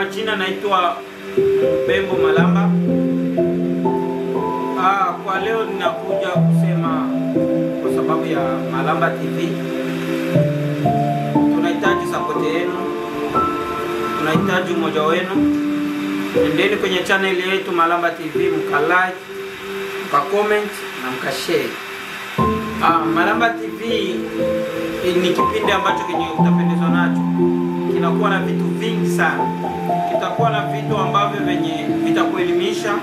majina naitwa Bembo Malamba. Ah, kwa leo ninakuja kusema kwa sababu ya Malamba TV. Tunahitaji support yenu, tunahitaji umoja wenu. Endeni kwenye channel yetu Malamba TV, mkalike, mkacomment na mkashare. Ah, Malamba TV ni kipindi ambacho kenye utapendezwa nacho, kinakuwa na vitu vingi sana. Kitakuwa na vitu ambavyo venye vitakuelimisha,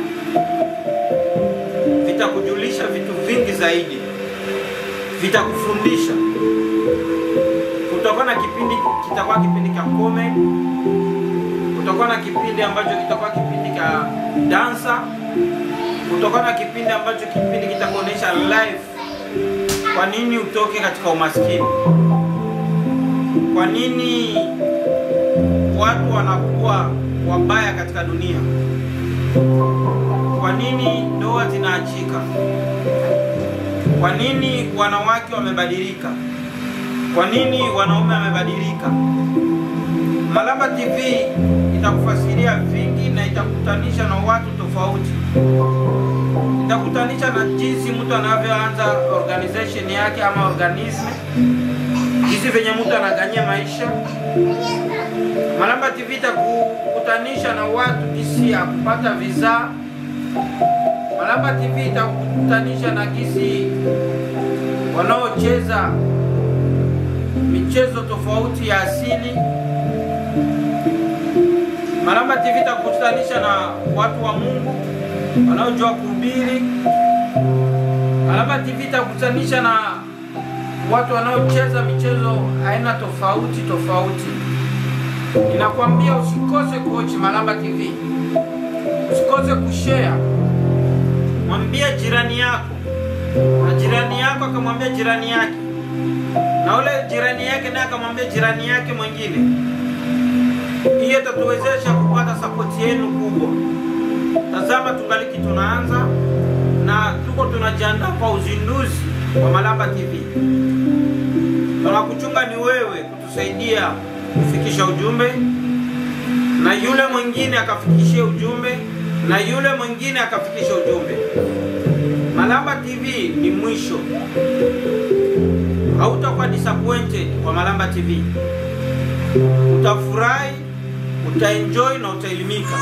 vitakujulisha vitu vingi zaidi, vitakufundisha. Kutakuwa na kipindi, kitakuwa kipindi cha comedy, kutakuwa na kipindi ambacho kitakuwa kipindi cha dansa, kutakuwa na kipindi ambacho kipindi kitakuonyesha live kwa nini utoke katika umaskini? Kwa nini watu wanakuwa wabaya katika dunia? Kwa nini ndoa zinaachika? Kwa nini wanawake wamebadilika? Kwa nini wanaume wamebadilika? Malamba TV itakufasiria vingi na itakutanisha na watu tofauti itakutanisha na jinsi mtu anavyoanza organization yake ama organism, jinsi venye mtu anaganyia maisha. Malamba TV itakukutanisha na watu jinsi ya kupata visa. Malamba TV itakukutanisha na jinsi wanaocheza michezo tofauti ya asili. Malamba TV itakukutanisha na watu wa Mungu wanaojua kuhubiri. Malamba TV itakutanisha na watu wanaocheza michezo aina tofauti tofauti. Ninakwambia usikose kuochi Malamba TV, usikose kushare. Mwambie jirani yako, na jirani yako akamwambia jirani yake, na ule jirani yake naye akamwambia jirani yake mwingine. Hiyo itatuwezesha kupata sapoti yenu kubwa. Tazama, tungaliki tunaanza na tuko tunajiandaa kwa uzinduzi wa Malamba TV. Tunakuchunga ni wewe kutusaidia kufikisha ujumbe, na yule mwingine akafikishia ujumbe, na yule mwingine akafikisha ujumbe. Malamba TV ni mwisho, hautakuwa disappointed kwa Malamba TV. Utafurahi, utaenjoy na utaelimika.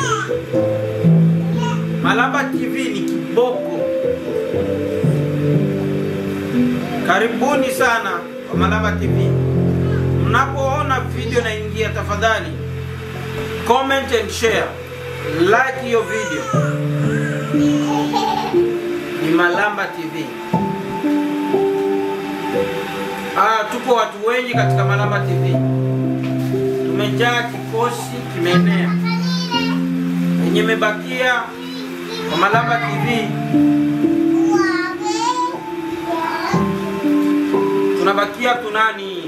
Malamba TV ni kiboko. Karibuni sana kwa Malamba TV. Mnapoona video naingia, tafadhali comment and share, like hiyo video. Ni Malamba TV. Ah, tupo watu wengi katika Malamba TV, tumejaa, kikosi kimeenea. Yenye imebakia kwa Malamba TV tunabakia tunani